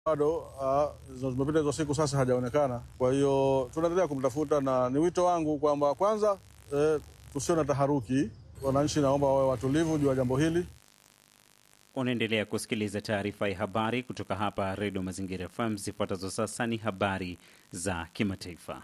bado uh, zimepita hizo siku sasa hajaonekana. Kwa hiyo tunaendelea kumtafuta, na ni wito wangu kwamba kwanza, eh, tusio na taharuki. Wananchi naomba wawe watulivu juu ya jambo hili. Unaendelea kusikiliza taarifa ya habari kutoka hapa Redio Mazingira FM. Zifuatazo sasa ni habari za kimataifa.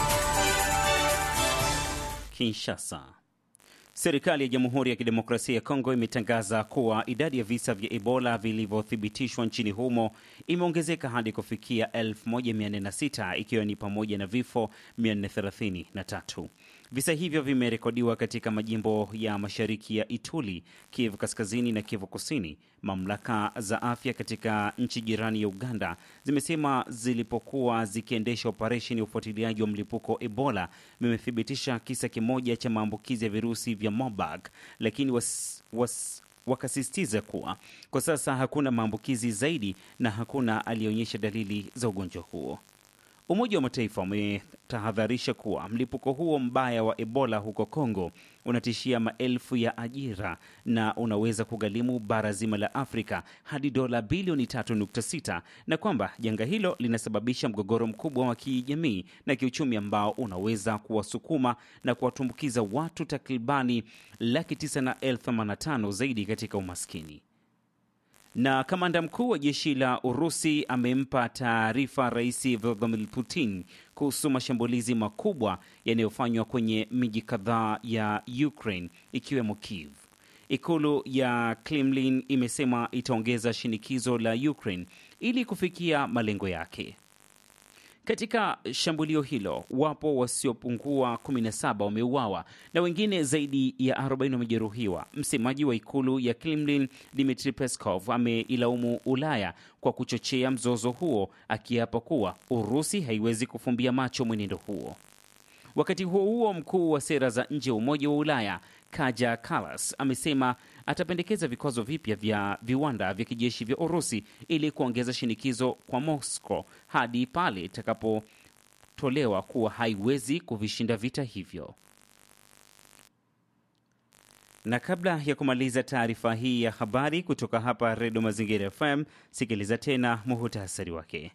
Kinshasa. Serikali ya Jamhuri ya Kidemokrasia ya Kongo imetangaza kuwa idadi ya visa vya Ebola vilivyothibitishwa nchini humo imeongezeka hadi kufikia 1406 ikiwa ni pamoja na vifo 433. Visa hivyo vimerekodiwa katika majimbo ya mashariki ya Ituri, Kivu Kaskazini na Kivu Kusini. Mamlaka za afya katika nchi jirani ya Uganda zimesema zilipokuwa zikiendesha operesheni ya ufuatiliaji wa mlipuko wa Ebola vimethibitisha kisa kimoja cha maambukizi ya virusi vya Marburg, lakini was, was, wakasisitiza kuwa kwa sasa hakuna maambukizi zaidi na hakuna aliyeonyesha dalili za ugonjwa huo. Umoja wa Mataifa umetahadharisha kuwa mlipuko huo mbaya wa Ebola huko Kongo unatishia maelfu ya ajira na unaweza kugharimu bara zima la Afrika hadi dola bilioni 3.6 na kwamba janga hilo linasababisha mgogoro mkubwa wa kijamii na kiuchumi ambao unaweza kuwasukuma na kuwatumbukiza watu takribani laki tisa na elfu themanini na tano zaidi katika umaskini na kamanda mkuu wa jeshi la Urusi amempa taarifa Rais Vladimir Putin kuhusu mashambulizi makubwa yanayofanywa kwenye miji kadhaa ya Ukraine ikiwemo Kiev. Ikulu ya Kremlin imesema itaongeza shinikizo la Ukraine ili kufikia malengo yake. Katika shambulio hilo wapo wasiopungua 17 wameuawa na wengine zaidi ya 40 wamejeruhiwa. Msemaji wa ikulu ya Kremlin Dmitry Peskov ameilaumu Ulaya kwa kuchochea mzozo huo, akiapa kuwa Urusi haiwezi kufumbia macho mwenendo huo. Wakati huo huo, mkuu wa sera za nje wa Umoja wa Ulaya Kaja Kallas amesema atapendekeza vikwazo vipya vya viwanda vya kijeshi vya Urusi ili kuongeza shinikizo kwa Moscow hadi pale itakapotolewa kuwa haiwezi kuvishinda vita hivyo. Na kabla ya kumaliza taarifa hii ya habari kutoka hapa Redio Mazingira FM, sikiliza tena muhutasari wake.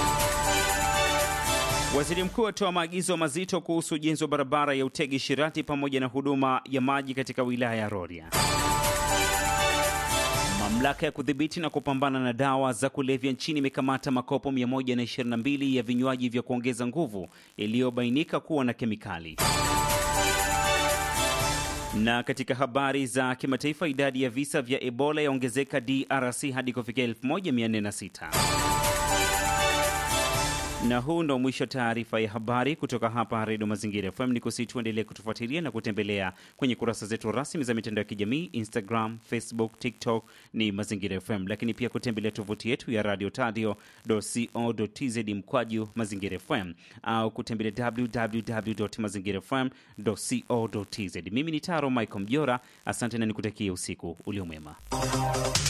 Waziri mkuu atoa maagizo mazito kuhusu ujenzi wa barabara ya Utegi Shirati pamoja na huduma ya maji katika wilaya ya Rorya. Mamlaka ya kudhibiti na kupambana na dawa za kulevya nchini imekamata makopo 122 ya vinywaji vya kuongeza nguvu yaliyobainika kuwa na kemikali. Na katika habari za kimataifa, idadi ya visa vya Ebola yaongezeka DRC hadi kufikia 1406 na huu ndo mwisho wa taarifa ya habari kutoka hapa Redio Mazingira FM. Ni kusi tuendelee kutufuatilia na kutembelea kwenye kurasa zetu rasmi za mitandao ya kijamii Instagram, Facebook, TikTok ni Mazingira FM, lakini pia kutembelea tovuti yetu ya radio tadio co tz mkwaju Mazingira FM au kutembelea www mazingira fm co tz. Mimi ni Taro Michael Mjora, asante na nikutakia usiku uliomwema.